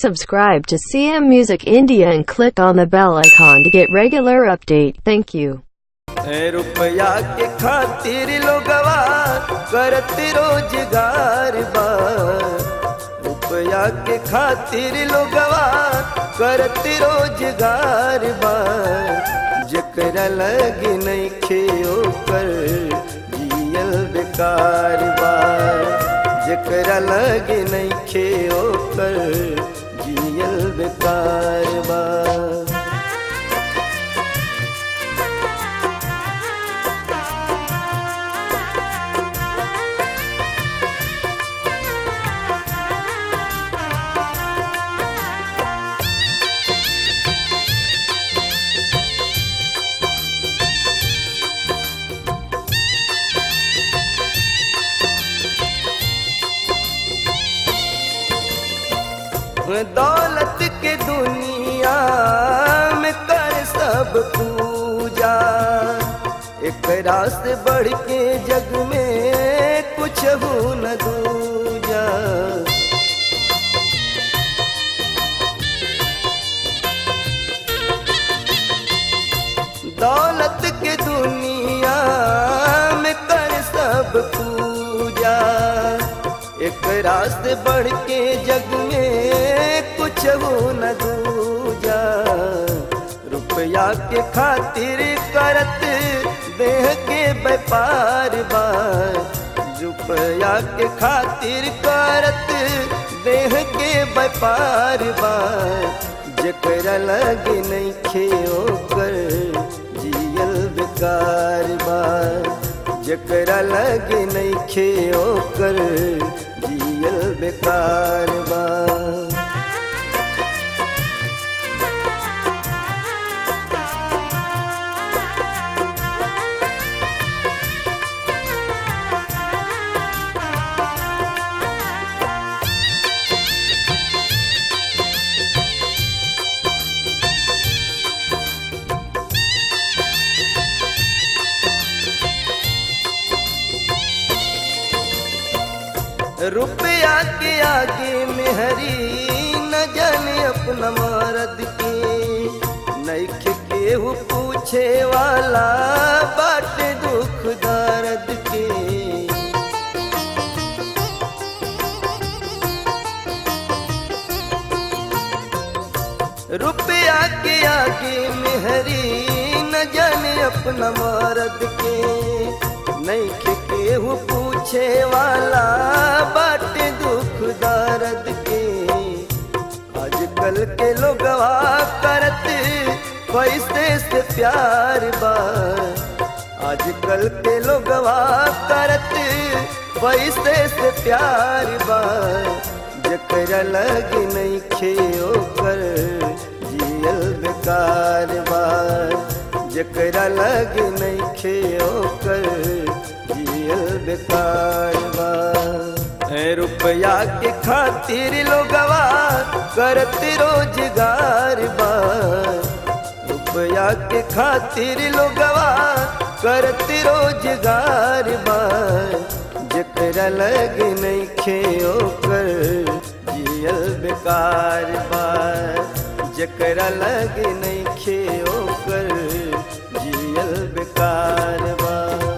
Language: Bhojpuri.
subscribe to CM Music India and click on the bell icon to get regular update. Thank you. ए रुपया के खातिर लोगवा करत रोजगार बा रुपया के खातिर लोगवा करत रोजगार बा जेकरा लग नइखे ओकर जियल बेकार बा जेकरा लग नइखे ओकर जियल बेकार बा दौलत के दुनिया में कर सब पूजा एक से बढ़ के जग में कुछ हो न दूजा दौलत के दुनिया में कर सब पूजा एक से बढ़ के जग में कुछ हो न दूजा रुपया के खातिर करत देह के व्यापार बा रुपया के खातिर करत देह के व्यापार बा जकरा लग नहीं खेओ कर जियल बेकार बा जकरा लग नहीं खेओ कर जियल बेकार बा रुपया के आगे में हरी न जाने अपना मरद के नैख केहू पूछे वाला बाट दुख दर्द के रुपया के आगे में हरी न जाने अपना मरद के नैख केहू पूछे वाला बाट दुख दर्द के आजकल के लोगवा करत पैसे से प्यार बा आजकल के लोगवा करत पैसे से प्यार बा जकरा लग नहीं खेओ कर जियल बेकार बा जकरा लग नहीं खेओ कर जियल बेकार बा ए रुपया के खातिर लोगवा करत रोजगार बा रुपया के खातिर लोगवा करत रोजगार बा जकरा लग नहीं खेओ कर जियल बेकार बा जकरा लग नहीं खेओ कर जियल बेकार बा